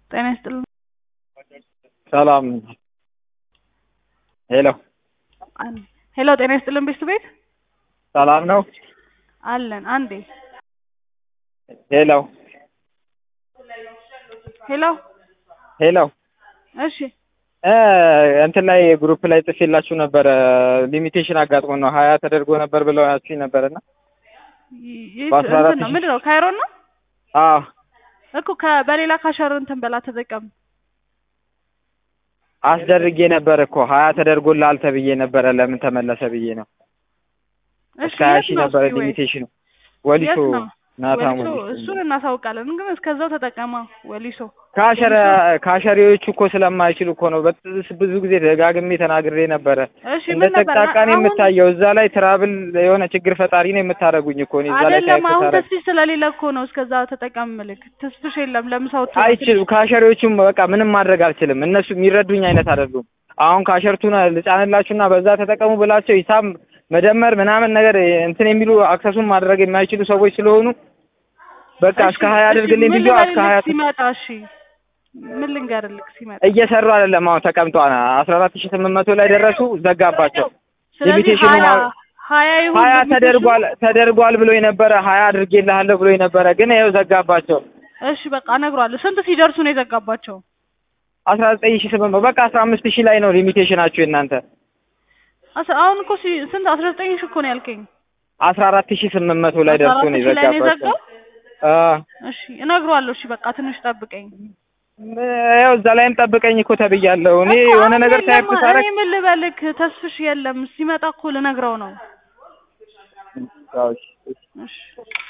ጤና ይስጥልን። ሰላም ሄሎ አን- ሄሎ ጤና ይስጥልን ቤስት ቤት ሰላም ነው አለን። አንዴ ሄሎ ሄሎ ሄሎ እሺ እ እንትን ላይ ግሩፕ ላይ ጽፌላችሁ ነበረ ሊሚቴሽን አጋጥሞ ነው ሀያ ተደርጎ ነበር ብለው ያችሁኝ ነበር እና ይ- ይህ በአስራ አራት እንትን ነው ሺህ ምንድን ነው ካይሮን ነው አዎ እኮ ከ- በሌላ ካሸር እንትን በላ ተጠቀም አስደርጌ ነበር እኮ ሀያ ተደርጎልሃል ተብዬ ነበረ ለምን ተመለሰ ብዬ ነው እሺ እስከ ሀያ የት ሺህ ነው ነበረ እስኪ ወይ? ሊሚቴሽኑ ወሊሶ የት ነው? ናታም ወሊሶ ወሊሶ እሱን እናሳውቃለን፣ ግን እስከዛው ተጠቀማ ወሊሶ ካሸር ካሸሪዎቹ እኮ ስለማይችሉ እኮ ነው በጥ- ብዙ ጊዜ ደጋግሜ ተናግሬ ነበረ እሺ እንደ ምን ነበር ጠቅጣቃ ነው አሁን የምታየው እዛ ላይ ትራብል የሆነ ችግር ፈጣሪ ነው የምታደርጉኝ እኮ እኔ እዛ ላይ አይደለም ታይፕ አሁን ሳደርግ ተስፊሽ ስለሌለ እኮ ነው እስከዛ ተጠቀም ምልክ ተስፊሽ የለም ለምሳው አይችሉም ካሸሪዎቹም በቃ ምንም ማድረግ አልችልም እነሱ የሚረዱኝ አይነት አይደሉም አሁን ካሸርቱን ልጫንላችሁና በዛ ተጠቀሙ ብላቸው ሂሳብ መደመር ምናምን ነገር እንትን የሚሉ አክሰሱን ማድረግ የማይችሉ ሰዎች ስለሆኑ በቃ እስከ ሀያ አድርግልኝ ብዬ እስከ ሀያ ሲመጣ እሺ ምን ልንገርልክ ሲመጣ እየሰሩ አይደለም አሁን ተቀምጠዋል አስራ አራት ሺህ ስምንት መቶ ላይ ደረሱ ዘጋባቸው ስለዚህ ሊሚቴሽኑ ሀያ ማ- ሀያ ይሁን ሀያ ሊሚቴሽኑ። ተደርጓል ተደርጓል ብሎ የነበረ ሀያ አድርጌልሃለሁ ብሎ የነበረ ግን ይኸው ዘጋባቸው እሺ በቃ እነግሯለሁ ስንት ሲደርሱ ነው የዘጋባቸው አስራ ዘጠኝ ሺህ ስምንት መቶ በቃ አስራ አምስት ሺህ ላይ ነው ሊሚቴሽናችሁ የእናንተ አስ- አሁን እኮ ሲ- ስንት አስራ ዘጠኝ ሺህ እኮ ነው ያልከኝ አስራ አራት ሺህ ስምንት መቶ ላይ አስራ ደርሶ አራት ነው ሺህ ላይ ነው የዘጋባቸው የዘጋው አ እሺ እነግሯለሁ እሺ በቃ ትንሽ ጠብቀኝ ያው እዛ ላይም ጠብቀኝ እኮ ተብያለሁ እኔ እኮ የሆነ አሁን ነገር ታይፕ የለም፣ ሳረግ እኔ ምን ልበልክ ተስፍሽ የለም ሲመጣ እኮ ልነግረው ነው እሺ